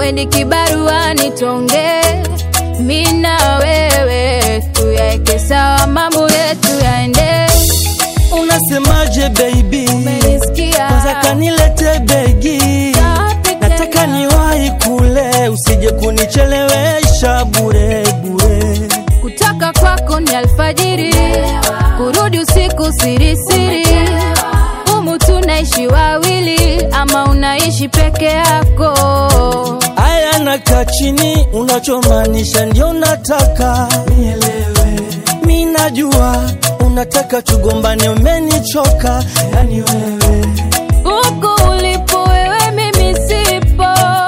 weni kibaruani tonge mi na wewe tuyaeke sawa mambo yetu yaende Unasemaje baby? umenisikia Kwanza kanilete begi, Safi nataka tena. niwahi kule, usije kunichelewesha bure bure. kutoka kwako ni alfajiri kurudi usiku sirisiri humu tunaishi wawili ama unaishi peke yako Aya, nakaa chini, unachomaanisha ndio nataka nielewe. Mi najua unataka tugombane, umenichoka yani wewe huku ulipo wewe mimi sipo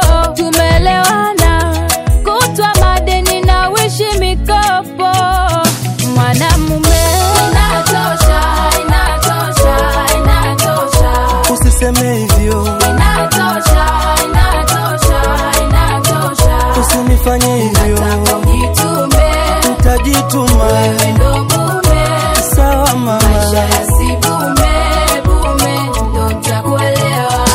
tumelewana kutwa madeni na wishi mikopo mwanamume inatosha inatosha inatosha usiseme hivyo, inatosha inatosha inatosha usinifanye hivyo, Jitume, utajituma wewe ndo mume, sawa mama. maisha yasibume bume, ndo nitakuelewa.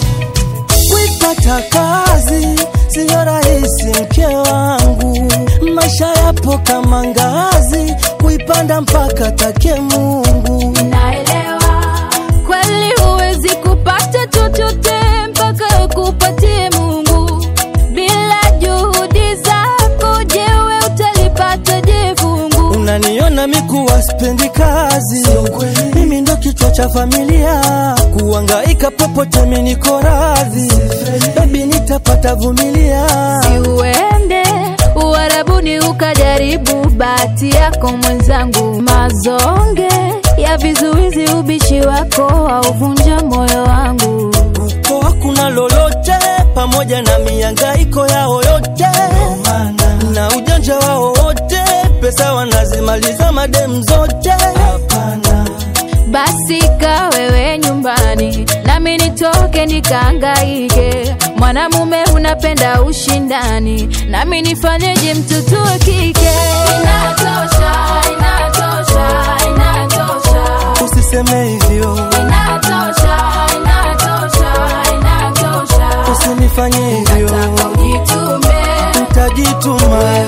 Kuipata kazi siyo rahisi, mke wangu. Maisha yapo kama ngazi, kuipanda mpaka take Mungu. Naelewa kweli, huwezi kupata chochote mpaka kupatie Mungu. Bila juhudi zako, je, we utalipata je fungu? Unaniona mikuwa spendi kazi, mimi ndo kichwa cha familia, kuangaika popote mimi niko radhi, baby nitapata vumilia. Si uende uharabuni ukajaribu bahati yako mwenzangu, mazonge ya vizuizi, ubishi wako hauvunja moyo wangu. Huko hakuna lolote, pamoja na miangaiko yao yote na ujanja wao wote, pesa wanazimaliza madem zote. Hapana, Basi ka wewe nyumbani, nami nitoke nikaangaike. Mwanamume unapenda ushindani, nami nifanyeje mtoto wa kike? Inatosha, inatosha, inatosha. usiseme hivyo, Inatosha, inatosha, inatosha. usinifanye hivyo, Nataka ujitume, utajituma